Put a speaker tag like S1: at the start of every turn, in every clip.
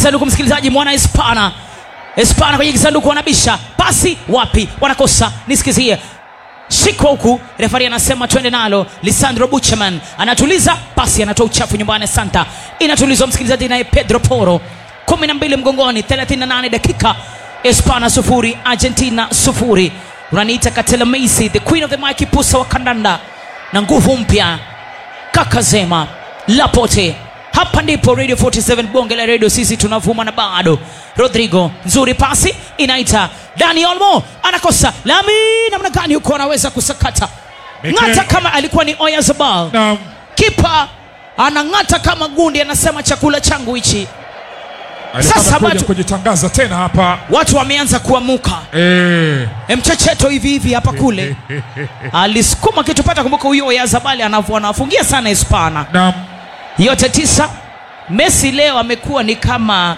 S1: kisanduku msikilizaji mwana hispana hispana kwenye kisanduku wanabisha pasi wapi wanakosa nisikizie shikwa huku refari anasema twende nalo lisandro buchman anatuliza pasi anatoa uchafu nyumbani santa inatulizwa msikilizaji naye pedro poro 12 mgongoni 38 dakika hispana sufuri argentina sufuri unaniita katela Macy, the queen of the mike pusa wa kandanda na nguvu mpya kakazema lapote hapa ndipo radio 47 bonge la radio sisi tunavuma na bado rodrigo nzuri pasi inaita dani olmo anakosa lami namna gani huko anaweza kusakata
S2: Mikel-
S1: ng'ata kama alikuwa ni oyazabal
S2: Naam.
S1: kipa anang'ata kama gundi anasema chakula changu hichi
S2: Alikuwa
S1: Sasa
S2: amekuja
S1: watu-
S2: kujitangaza tena hapa
S1: watu wameanza kuamuka
S2: eh.
S1: mchecheto hivi hivi hapa kule alisukuma kitu pata kumbuka huyo oyazabali anavu- anafungia sana hispana
S2: Naam.
S1: yote tisa messi leo amekuwa ni kama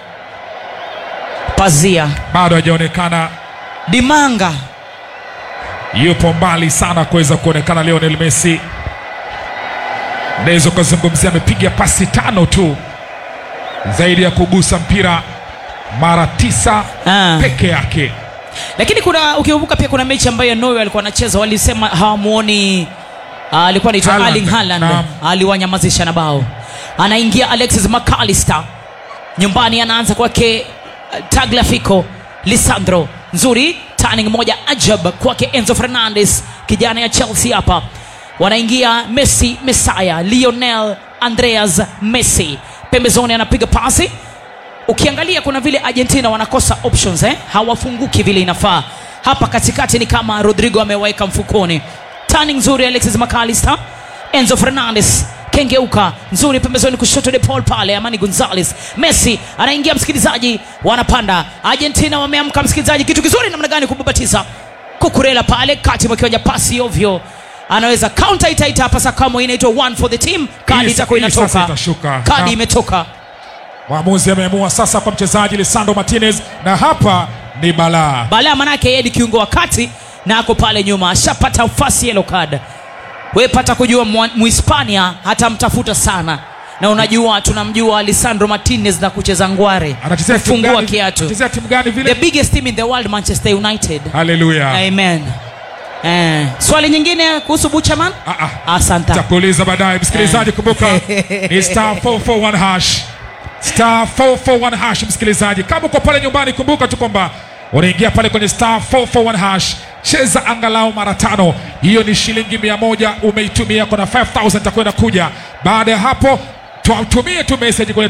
S1: pazia
S2: bado hajaonekana
S1: dimanga
S2: yupo mbali sana kuweza kuonekana Lionel Messi. Naweza ukazungumzia amepiga pasi tano tu zaidi ya kugusa mpira mara tisa
S1: Ah.
S2: peke yake.
S1: lakini kuna ukikumbuka pia kuna mechi ambayo norway alikuwa anacheza walisema hawamuoni ah, alikuwa anaitwa
S2: Haaland.
S1: Erling Haaland
S2: Naam.
S1: aliwanyamazisha na bao anaingia alexis mcallister nyumbani anaanza kwake uh, tagliafico lisandro nzuri turning moja ajab kwake enzo fernandes kijana ya chelsea hapa wanaingia messi mesaya lionel andreas messi pembezoni anapiga pasi ukiangalia kuna vile argentina wanakosa options eh? hawafunguki vile inafaa hapa katikati ni kama rodrigo ameweka mfukoni tani nzuri alexis mcallister enzo fernandes kengeuka nzuri pembezoni kushoto de paul pale amani gonzales messi anaingia msikilizaji wanapanda argentina wameamka msikilizaji kitu kizuri namna gani kubabatiza kukurela pale kati mwakiwanja pasi ovyo anaweza counter itaita hapa sakamo inaitwa one for the team kadi
S2: Hii-
S1: itakuwa
S2: hii sasa
S1: inatoka
S2: itashuka.
S1: kadi
S2: Naam.
S1: imetoka
S2: Mwamuzi ameamua sasa kwa mchezaji Lisandro Martinez, na hapa ni balaa.
S1: balaa manake yeye ni kiungo wa kati na ako pale nyuma ashapata nafasi yellow card we pata kujua mwa- muhispania hatamtafuta sana na unajua tunamjua lisandro martinez na kucheza ngware
S2: Anachezea timu
S1: kufungua
S2: gani?
S1: kiatu
S2: Anachezea timu gani
S1: the
S2: vile?
S1: biggest team in the world manchester united
S2: Haleluya.
S1: amen eh. swali nyingine kuhusu buchaman
S2: Ah, ah.
S1: asante
S2: takuuliza baadaye msikilizaji kumbuka ni star 441 hash star 441 hash msikilizaji kama uko pale nyumbani kumbuka tu kwamba unaingia pale kwenye star 441 hash cheza angalau mara tano hiyo ni shilingi mia moja umeitumia kuna 5000 takwenda kuja baada ya hapo tutumie tu message kwenye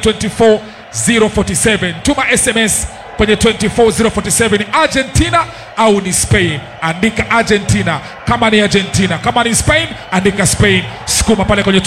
S2: 24047 tuma sms kwenye 24047 ni argentina au ni spain andika argentina kama ni argentina kama ni spain andika spain sukuma pale kwenye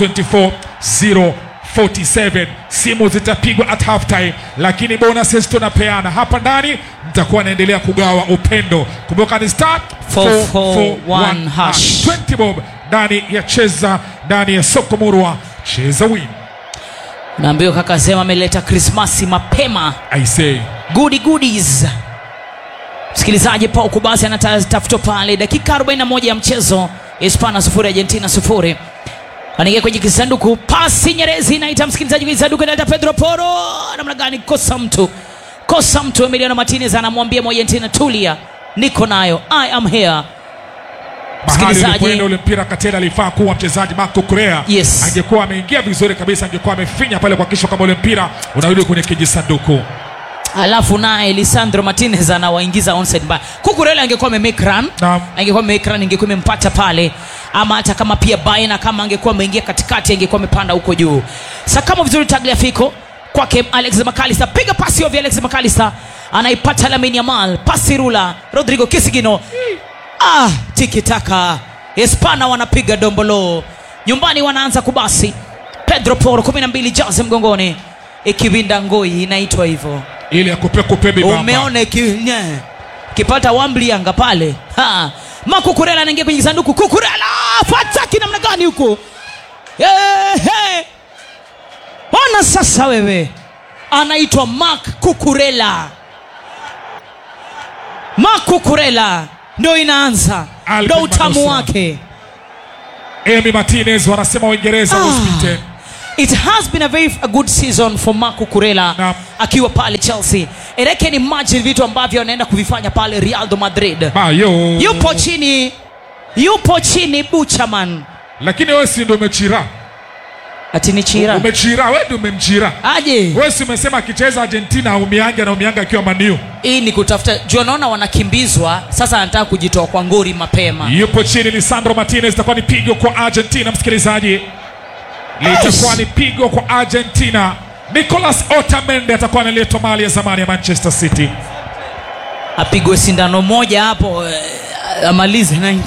S2: 24047 simu zitapigwa at half time lakini bonuses tunapeana hapa ndani nitakuwa naendelea kugawa upendo kumbuka ni star
S1: 441 hash.
S2: 20 bob ndani ya cheza ndani ya soko murwa cheza win
S1: naambiwa kaka sema ameleta krismasi mapema
S2: i say
S1: goody goodies msikilizaji pauku basi anatafutwa pale dakika 41 ya mchezo hispana sufuri argentina sufuri anaingia kwenye kisanduku pasi nyerezi inaita msikilizaji kwenye kisanduku inaita pedro poro namna gani kosa mtu kosa mtu emiliano martinez anamwambia mwargentina tulia niko nayo i am here
S2: mahali
S1: Msikilizaji.
S2: ulipoenda ule mpira katela alifaa kuwa mchezaji Marco Correa
S1: Yes.
S2: angekuwa ameingia vizuri kabisa angekuwa amefinya pale kuhakikisha kwamba ule mpira unarudi kwenye kijisanduku
S1: alafu naye lisandro martinez anawaingiza onside mbaya kukurela angekuwa amemake run
S2: Naam.
S1: angekuwa amemake run ingekuwa imempata pale ama hata kama pia baina kama angekuwa ameingia katikati angekuwa amepanda huko juu sakamo vizuri tagliafico kwake alex macalister piga pasi ovyo alex macalister anaipata lamin yamal pasi rula rodrigo kisigino ah tikitaka hispana wanapiga dombolo nyumbani wanaanza kubasi pedro poro 12 jazi mgongoni ikiwinda ngoi inaitwa hivyo
S2: ili akupe kupe bibamba
S1: umeona iki- nye. kipata wamblianga pale Ha. makukurela anaingia kwenye sanduku kukurela fataki namna gani huko Ehe. ona sasa wewe anaitwa mak kukurela mak kukurela ndo inaanza
S2: Alvin
S1: ndo utamu
S2: Manusura.
S1: wake
S2: Emi Martinez wanasema Uingereza
S1: Ah.
S2: uspite
S1: it has been a very a good season for marco kurela
S2: Naam.
S1: akiwa pale chelsea and i can imagine vitu ambavyo anaenda kuvifanya pale real de madrid
S2: Bayo.
S1: yupo chini yupo chini buchaman
S2: Lakini wewe si ndio umechira.
S1: ati ni chira
S2: Umechira, wewe ndio umemchira.
S1: aje
S2: Wewe si umesema akicheza Argentina aumiange na umianga akiwa maniu.
S1: hii ni kutafuta juu anaona wanakimbizwa sasa anataka kujitoa kwa ngori mapema
S2: Yupo chini Lisandro Martinez, itakuwa ni pigo kwa Argentina, msikilizaji, litakuwa ni pigo kwa Argentina. Nicolas Otamendi atakuwa analetwa mali ya zamani ya Manchester City.
S1: apigwe sindano moja hapo eh, amalize 90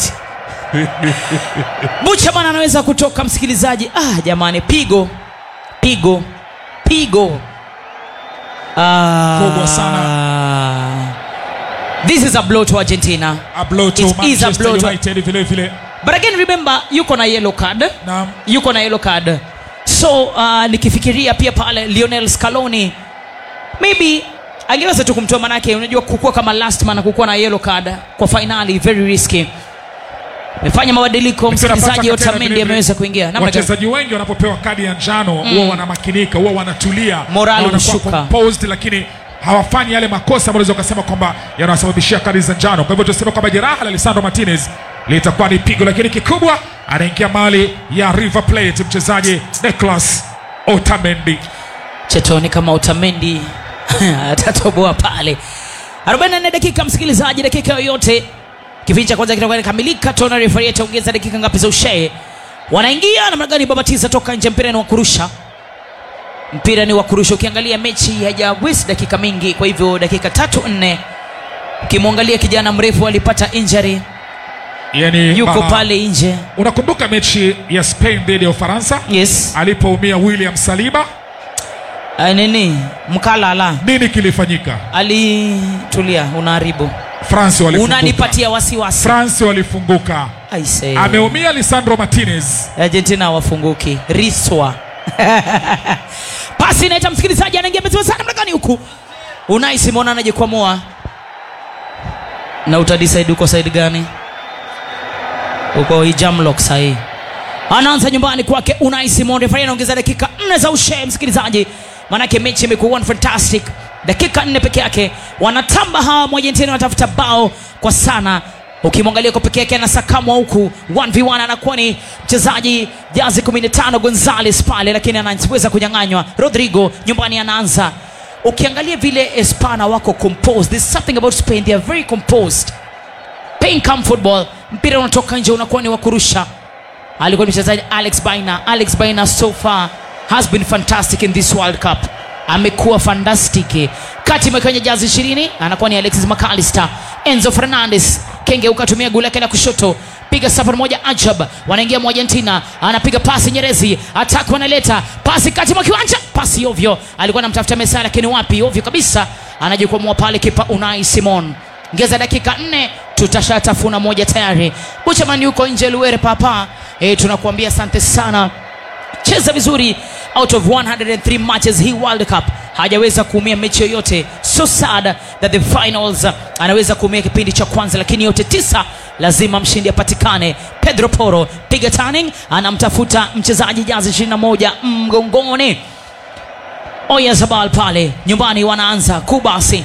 S1: buchaman anaweza kutoka msikilizaji ah jamani pigo pigo pigo ah,
S2: Kubwa sana.
S1: this is a blow to argentina
S2: A blow to
S1: It is a
S2: Manchester
S1: blow to-
S2: United vile vile.
S1: but again remember yuko na yellow card
S2: Naam.
S1: yuko na yellow card so uh, nikifikiria pia pale lionel scaloni maybe angeweza tu kumtoa manake unajua kukua kama last man na kukuwa na yellow card kwa finali very risky amefanya mabadiliko msikilizaji
S2: Napata tena
S1: otamendi
S2: vile vile.
S1: ameweza kuingia Namna gani?
S2: wachezaji wengi wanapopewa kadi ya njano huwa wanamakinika huwa wanatulia
S1: Morali
S2: na wanakuwa
S1: hushuka.
S2: composed, lakini hawafanyi yale makosa ambayo unaweza ukasema kwamba yanawasababishia kadi za njano kwa hivyo tuseme kwamba jeraha la lisandro martinez litakuwa ni pigo lakini kikubwa anaingia mali ya river plate mchezaji nicolas otamendi
S1: chetoni kama utamendi atatoboa pale 44 dakika msikilizaji dakika yoyote kipindi cha kwanza kitakuwa kikamilika tuona refari ataongeza dakika ngapi za ushee wanaingia namna gani babatiza toka nje mpira ni wa kurusha mpira ni wa kurusha ukiangalia mechi haijawesi dakika mingi kwa hivyo dakika tatu nne ukimwangalia kijana mrefu alipata injury
S2: yani
S1: yuko
S2: ah,
S1: pale nje
S2: unakumbuka mechi ya spain dhidi ya ufaransa
S1: yes
S2: alipoumia william saliba
S1: uh, nini mkalala
S2: nini kilifanyika
S1: alitulia unaharibu
S2: france walifunguka
S1: unanipatia wasiwasi
S2: france walifunguka
S1: I say,
S2: ameumia lisandro martinez
S1: argentina wafunguki riswa pasi inaita msikilizaji anaingia mezima sana mlangani huku unai simona anajikwamua na utadisaidi uko saidi gani uko ijamlok sahii anaanza nyumbani kwake unai simon refari anaongeza dakika nne za ushee msikilizaji manake mechi imekuwa one fantastic dakika nne peke yake wanatamba hawa mwargentina wanatafuta bao kwa sana ukimwangalia kwa peke yake anasakamwa huku 1v1 anakuwa ni mchezaji jazi 15 gonzales pale lakini anaweza kunyang'anywa rodrigo nyumbani anaanza ukiangalia vile espana wako composed there's something about spain they are very composed playing come football mpira unatoka nje unakuwa ni wa kurusha alikuwa ni mchezaji alex baina alex baina so far has been fantastic in this world cup amekuwa fantastic kati imekwenye jazi ishirini anakuwa ni alexis mcalister enzo fernandes kengeuka tumia guu lake la kushoto piga safari moja ajab wanaingia mwa argentina anapiga pasi nyerezi ataki wanaleta pasi kati mwa kiwanja pasi ovyo alikuwa anamtafuta mesa lakini wapi ovyo kabisa anajikwamua pale kipa unai simon ngeza dakika nne tutashatafuna moja tayari buchaman yuko nje luere papa e, tunakuambia asante sana cheza vizuri out of 103 matches hii world cup hajaweza kuumia mechi yoyote so sad that the finals uh, anaweza kuumia kipindi cha kwanza lakini yote tisa lazima mshindi apatikane pedro poro piga turning anamtafuta mchezaji jazi 21 mgongoni oyazabal pale nyumbani wanaanza kubasi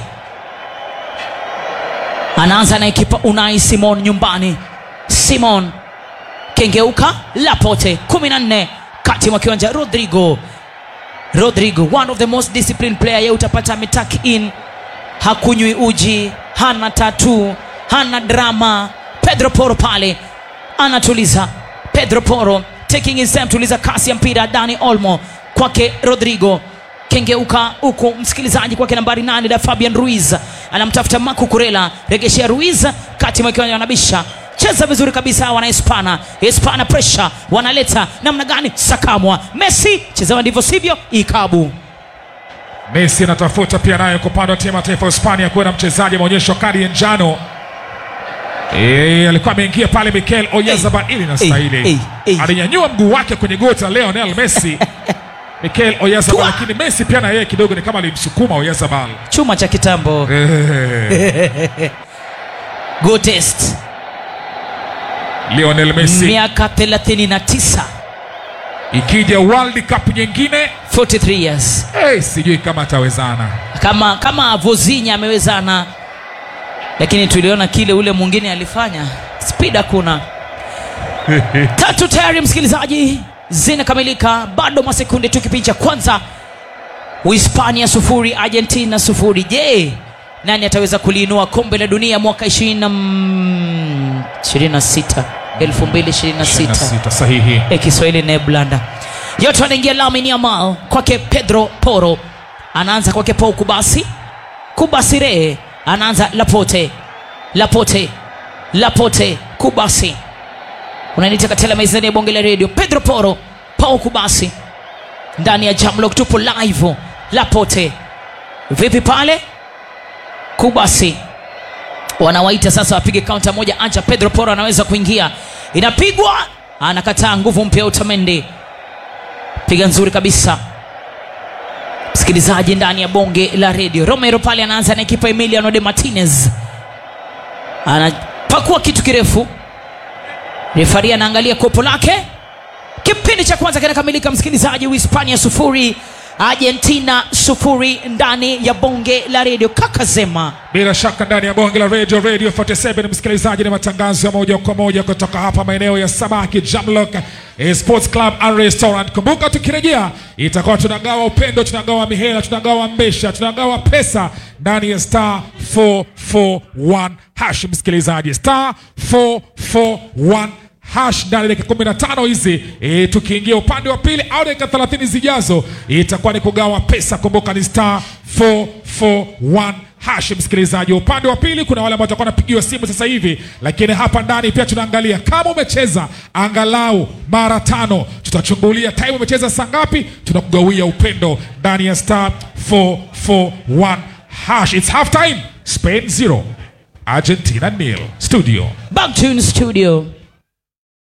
S1: anaanza na ekipa unai simon nyumbani simon kengeuka lapote 14 kati mwa kiwanja rodrigo rodrigo one of the most disciplined player ye utapata ametak in hakunywi uji hana tatu hana drama pedro poro pale anatuliza pedro poro taking his time tuliza kasi ya mpira dani olmo kwake rodrigo kengeuka huku msikilizaji kwake nambari nane da fabian ruiz anamtafuta maku kurela regeshea ruiz kati mwa kiwanja wanabisha cheza vizuri kabisa wana hispana hispana pressure wanaleta namna gani sakamwa messi chezewa ndivyo sivyo ikabu
S2: messi anatafuta pia naye kwa upande wa timu ya taifa ya hispania kuwa na mchezaji ameonyeshwa kadi ya njano Eh, alikuwa ameingia pale mikel oyazabal ili
S1: Hey,
S2: nastahili
S1: hey, hey.
S2: alinyanyua mguu wake kwenye goti la leonel messi mikel oyazabal
S1: Tua!
S2: lakini messi pia na yeye kidogo ni kama alimsukuma oyazabal
S1: chuma cha kitambo
S2: Eh,
S1: go test
S2: lionel messi
S1: miaka 39
S2: ikija world cup nyingine
S1: 43 years
S2: hey, sijui kama atawezana
S1: kama kama vozinya amewezana lakini tuliona kile ule mwingine alifanya speed hakuna tatu tayari msikilizaji zinakamilika bado masekunde tu kipindi cha kwanza uhispania sufuri argentina sufuri je nani ataweza kuliinua kombe la dunia mwaka 20 26 2026
S2: 26 sahihi
S1: e kiswahili neblanda yote anaingia lamin yamal kwake pedro poro anaanza kwake pau kubasi kubasi ree anaanza lapote lapote lapote kubasi unanita katela mezani ya bonge la redio pedro poro pau kubasi ndani ya jamlok tupo live lapote vipi pale kubasi wanawaita sasa wapige kaunta moja acha pedro poro anaweza kuingia inapigwa anakataa nguvu mpya utamendi piga nzuri kabisa msikilizaji ndani ya bonge la redio romero pale anaanza na ekipa emiliano de martinez anapakua kitu kirefu refari anaangalia kopo lake kipindi cha kwanza kinakamilika msikilizaji uhispania sufuri argentina sufuri ndani ya bonge la redio kakazema
S2: bila shaka ndani ya bonge la radio radio 47 msikilizaji ni matangazo ya moja kwa moja kutoka hapa maeneo ya samaki jamlock eh, sports club and restaurant kumbuka tukirejea itakuwa tunagawa upendo tunagawa mihela tunagawa mbesha tunagawa pesa ndani ya star 441 hash msikilizaji star 441 hash ndani ya dakika 15 hizi e, tukiingia upande wa pili au dakika 30 zijazo itakuwa ni kugawa pesa kumbuka ni star 441 hash msikilizaji upande wa pili kuna wale ambao watakuwa wanapigiwa simu sasa hivi lakini hapa ndani pia tunaangalia kama umecheza angalau mara tano tutachungulia time umecheza saa ngapi tunakugawia upendo ndani ya star 441 hash its half time spain 0 argentina nil studio
S1: back to in studio